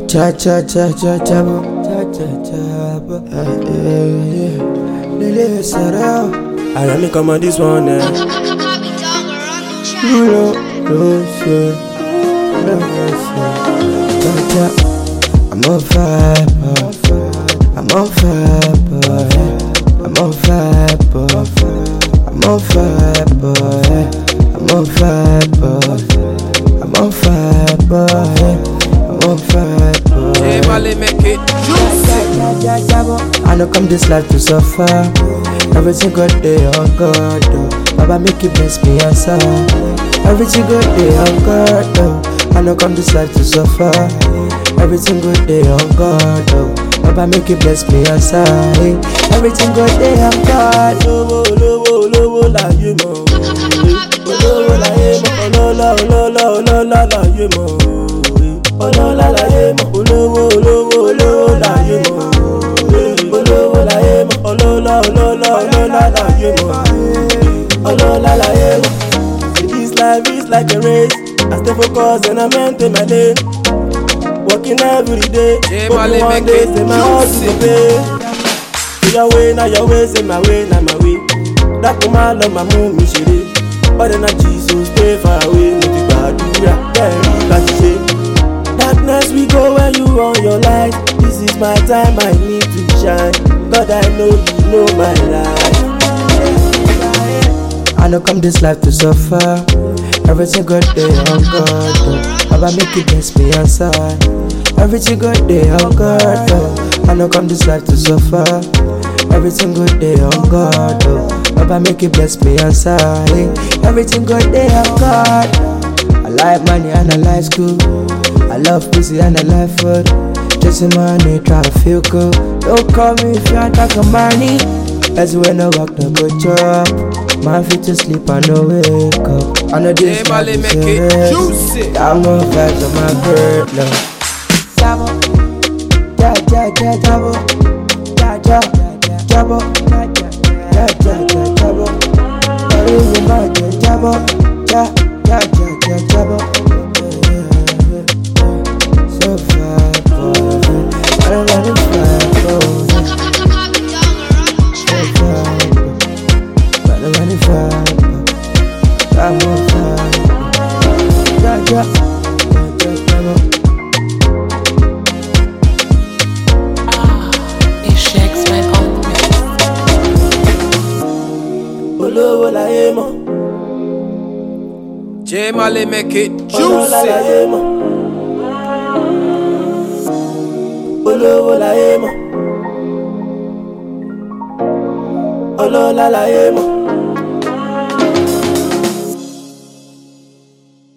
Cha cha cha cha cha bo, cha cha cha bo. Eh, eh, yeah. Lele Sarah. Allow me come on this one, eh. Lo, lo, say. Lo, lo, say. Cha cha. I'm on fire, boy. I'm on fire, boy. I'm on fire, boy. I'm on fire, boy. I'm on fire, boy. I'm on fire, boy. I'm on fire, boy. J Mali make it juicy. I know come this life to suffer. Everything good day on God, oh. Baba make it bless me answer. Everything good day on God, oh. I know come this life to suffer. Everything good day on God, oh. Baba make it bless me answer. Hey. Everything good day on God. Olówó olówó olówó láyé mọ̀. Olówó láyé mọ̀. Ọlọ́lá ọlọ́lá ọlọ́lá láyé mọ̀. Ọlọ́lá láyé mọ̀. Olówó olówó olówó láyé mọ̀. Olówó láyé mọ̀. Ọlọ́lá ọlọ́lá ọlọ́lá láyé mọ̀. Ọlọ́lá láyé mọ̀. This life is like a race. I stay focused and I maintain my lane. Working every day. J Hoping Mali one make day it say my hustle juicy. go pay. Say your way, now your way, say my way, now my way. Dákun máa lọ máa mú mi ṣeré. Bọ́dẹ̀ náà Jesus stay far away, mo ti gbàdúrà kẹ́rin láti ṣe. Darkness we go when you on your light. This is my time, I need to shine. God, I know you know my life. I know come this life to suffer. Everything good day on God, oh. Baba make it bless me answer. Everything good day on God, oh. I know come this life to suffer. Everything good day on God, oh. Baba make it bless me answer. Hey. Everything good day on God. I like money and I like school. I love pussy and I like food. Chasing money, try to feel good. Don't call me if you ain't talking money. As when I walk the go chop. Man fit to sleep and no wake up. I know this J Mali life make is a it race. juicy. Got more facts on my bird, love. Jabo, ja ja ja jabo, ja ja jabo, ja ja ja jabo. Orí mi máa jẹ jabo, ja ja ja ja jabo. So far, boy, I don't want to fly, boy. So far, boy, I don't want to fly, boy. I'm on fire, ja ja ja ja jabo. It's Shakespeare on the mix. Olówó láyé mọ̀. J Mali make it Ọlọ́lá juicy. láyé mọ̀. Olówó láyé mọ̀. Ọlọ́lá láyé mọ̀.